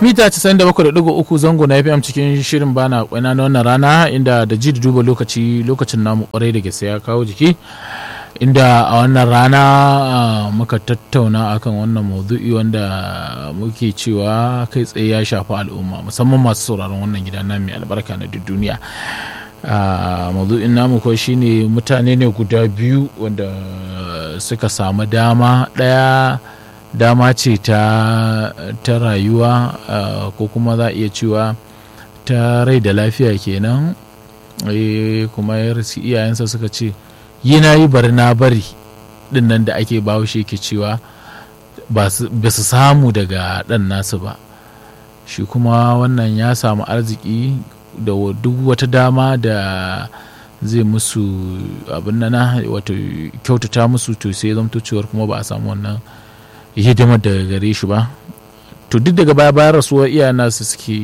mita 97.3 zango na fm cikin shirin bana kwana na wannan rana inda da ji da duba lokaci lokacin namu kwarai da gaske ya kawo jiki inda a wannan rana muka tattauna akan wannan maudu'i wanda muke cewa kai tsaye ya shafi al'umma musamman masu sauraron wannan gida na mai albarka na duk duniya maudu'in namu ko shine mutane ne guda biyu wanda suka samu dama ɗaya dama ce ta, ta rayuwa uh, ko kuma za a iya cewa ta rai da lafiya kenan e, kuma yarsi iyayensa suka ce yi na yi bari na bari din nan da ake bahaushe ke cewa ba su samu daga ɗan nasu ba shi kuma wannan ya samu arziki da duk wata dama da zai musu abin nana wato kyautata musu to sai zamto cewar kuma ba a samu wannan hidimar daga gare shi ba to duk daga baya bayan rasuwar iyayen nasu suke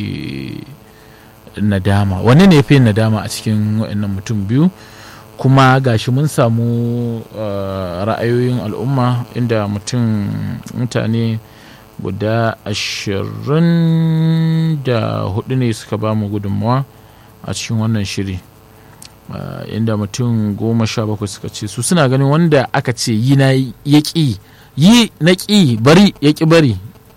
nadama wani ne fi nadama a cikin wa'annan mutum biyu kuma gashi mun samu ra'ayoyin al'umma inda mutum mutane guda ashirin da hudu ne suka ba mu gudunmawa a cikin wannan shiri inda mutum goma sha bakwai suka ce su suna ganin wanda aka ce yi na ya ƙi yi na ƙi bari ya ƙi bari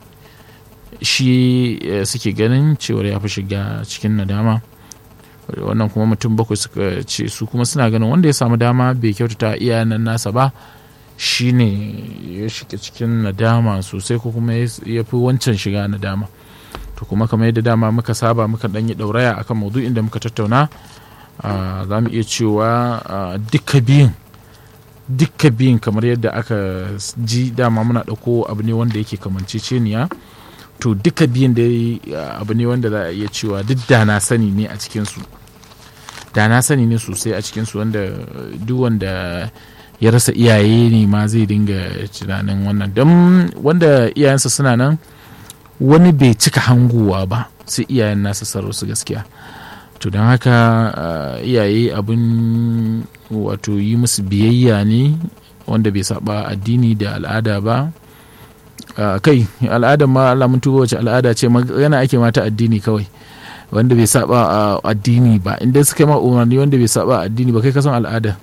shi suke ganin cewar ya fi shiga cikin nadama wannan kuma mutum bakwai suka ce su kuma suna ganin wanda ya samu dama bai kyautata iyayen nasa ba shi ne ya shiga cikin nadama sosai ko kuma ya fi wancan shiga nadama to kuma kamar yadda dama muka saba muka ɗan yi ɗauraya akan maudu'in da muka tattauna za mu iya cewa duka biyun dukka biyun kamar yadda aka ji dama muna ɗauko abu ne wanda yake kamanceceniya to duka biyun da abu ne wanda za a iya cewa duk da na sani ne a cikinsu da na sani ne sosai a cikinsu wanda duk wanda ya rasa iyaye ne ma zai dinga tunanin wannan don wanda iyayensa suna nan wani bai cika hanguwa ba sai iyayen nasa sarrafa su gaskiya to don haka iyaye abin wato yi musu biyayya ne wanda bai saba addini da al'ada ba kai al'adar ma Allah mun tuba wace al'ada ce magana ake mata addini kawai wanda bai saba addini ba inda suka ma umarni wanda bai saba addini ba kai kasan al'ada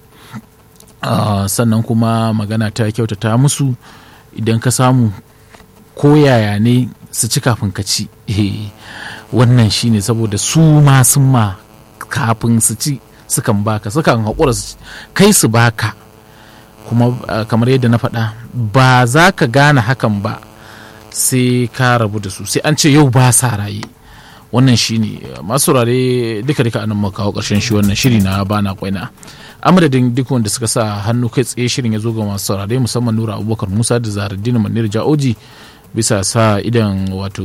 sannan kuma magana ta kyautata musu idan ka samu koyaya ne su ci kafin ka ci wannan shine saboda su ma sun ma kafin su ci sukan baka sukan haƙura kai su baka kuma kamar yadda na faɗa ba za ka gane hakan ba sai ka rabu da su sai an ce yau ba sa raye wannan shine masu rare duka duka anan muka kawo ƙarshen shi wannan shiri na bana kwaina amadadin duk wanda suka sa hannu kai tsaye shirin ya zo ga masu saurare musamman nura abubakar musa da zaharaddin manir ja'oji bisa sa idan wato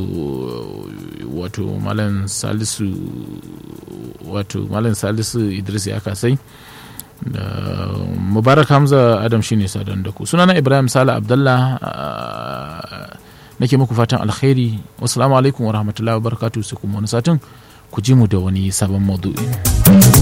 wato malam salisu wato malam salisu idris ya kasai da mubarak hamza adam shine sadan da ku sunana ibrahim sala abdallah nake muku fatan alkhairi wasu alaikum wa rahmatullahi wa barakatuhu sai kuma wani satin ku ji mu da wani sabon maudu'i